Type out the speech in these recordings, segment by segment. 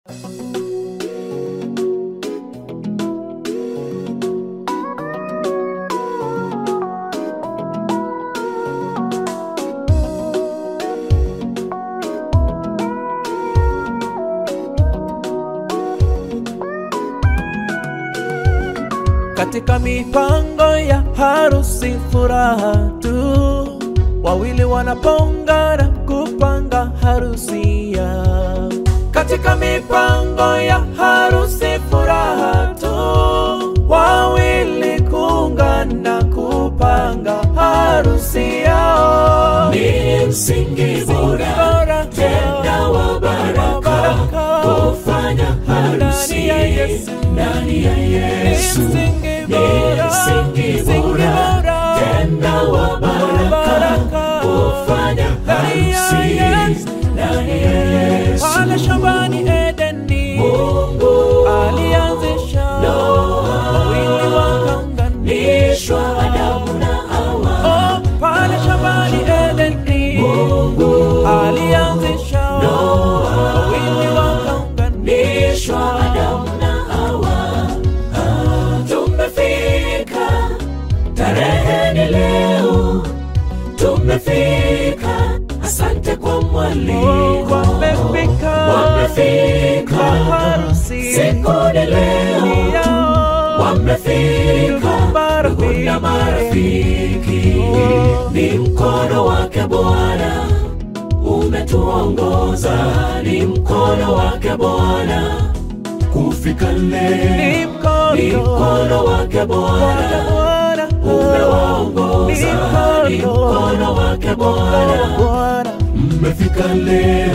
katika mipango ya harusi furaha tu, wawili wanapongana kupanga harusi yao. Katika mipango ya harusi furaha tu, wawili kuungana kupanga harusi yao. ni msingi bora Bora tena wa baraka kufanya harusi Ndani ya Yesu. ndani ya Yesu msingi ni bora, msingi msingi bora bora, tena wa baraka baraka, kufanya ndani ya harusi Yesu. ndani ya Yesu pale shambani Edeni Mungu alianzisha wawili wakaunganishwa. nishwa Adamu na Hawa Oh, pale shambani Edeni alianzisha wawili wakaunganishwa. nishwa Adamu na Hawa Ah, tumefika tarehe ni leo tumefika asante kwa mwaliko Wamefika wamefika harusi siku ni leo yao. wamefika Marafiki. ndugu na marafiki ni mkono wake Bwana umetuongoza ni mkono wake Bwana kufika leo Ni mkono ni mkono wake Bwana Bwana, umewaongoza Ni ni mkono. mkono wake Bwana Bwana. mmefika leo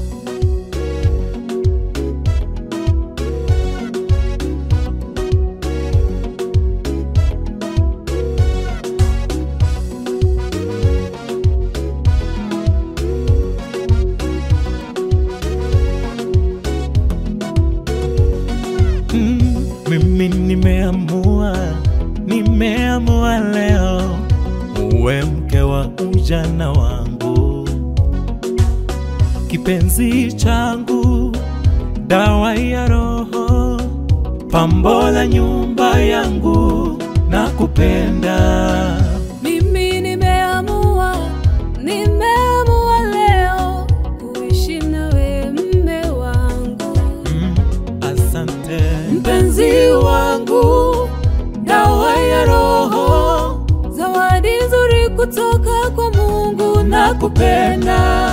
Mm, mimi nimeamua, nimeamua leo uwe mke wa ujana wangu, kipenzi changu, dawa ya roho, pambo la nyumba yangu, na kupenda Mimi nimeamua, nimeamua leo kuishi nawe mme wangu, mm, asante mpenzi wangu, dawa ya roho, zawadi nzuri kutoka kwa Mungu na kupenda.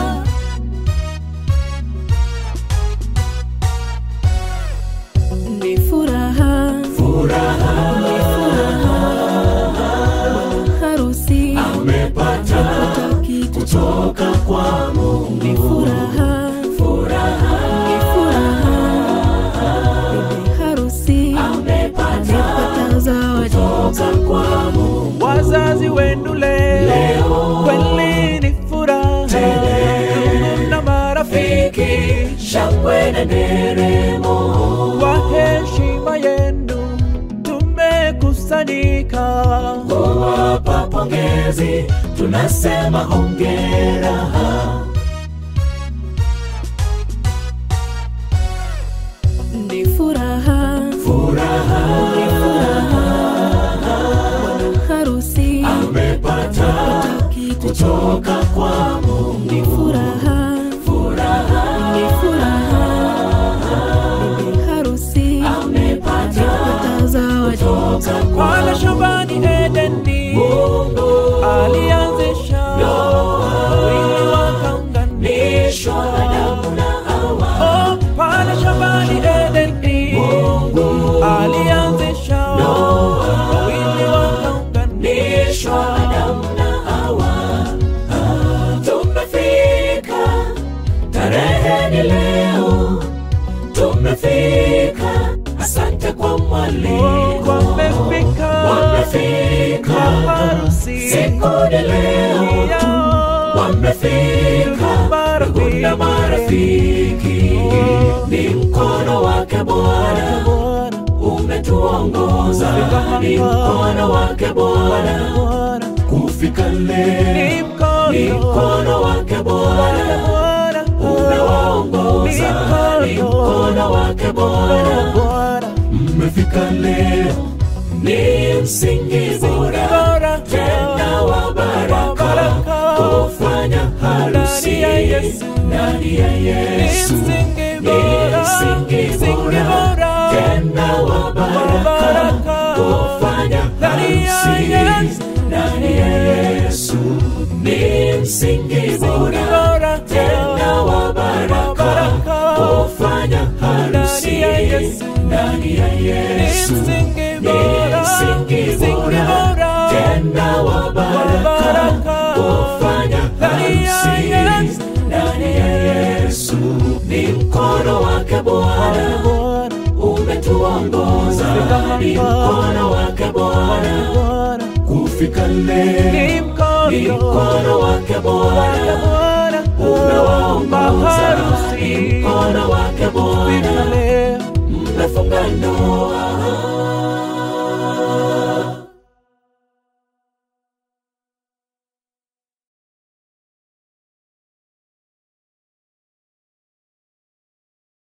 Ni furaha, furaha ni furaha, harusi amepata pata kitu kutoka kwa Mungu ni furaha, furaha ni furaha, bibi harusi amepata amepata zawadi kutoka kwa Mungu wazazi wenu leo kweli ni furaha Ndugu na marafiki shangwe na nderemo kwa heshima yenu tumekusanyika kuwapa pongezi tunasema hongera ni furaha, furaha ni furaha, bwana harusi amepata pata kitu kutoka kwa Mungu ni furaha, furaha ni furaha, bibi harusi amepata amepata zawadi kutoka kwa pale shambani Edeni Mungu alianzisha wawili wakaunganishwa. nishwa Adamu na Hawa Oh, pale shambani Edeni alianzisha wawili wakaunganishwa. nishwa Adamu na Hawa Ah, tumefika tarehe ni leo tumefika asante kwa mwaliko Wamefika wamefika harusi siku ni leo yao. wamefika ndugu na marafiki ni mkono wake Bwana Bwana, umetuongoza ni mkono wake Bwana Bwana, kufika leo ni mkono ni mkono wake Bwana Bwana, umewaongoza ni mkono wake Bwana. Bwana Mmefika leo, ni msingi bora bora tena wa baraka, kufanya harusi Ndani ya Yesu. ndani ya Yesu. msingi Ni bora msingi msingi bora bora tena wa baraka, baraka. kufanya Ndani ya harusi Yesu. ndani ya Yesu. Ni msingi bora bora tena wa baraka, baraka. kufanya harusi Ndani ya Yesu. ndani ya Yesu. msingi Ni bora msingi msingi bora bora tena wa baraka, baraka. kufanya Ndani ya harusi Yesu. ndani ya Yesu. Ni mkono wake Bwana Bwana umetuongoza, ni mkono wake Bwana Bwana kufika leo, ni ni mkono mkono wake Bwana Bwana umewaongoza, ni maharusi mkono wake Bwana leo mmefunga ndoa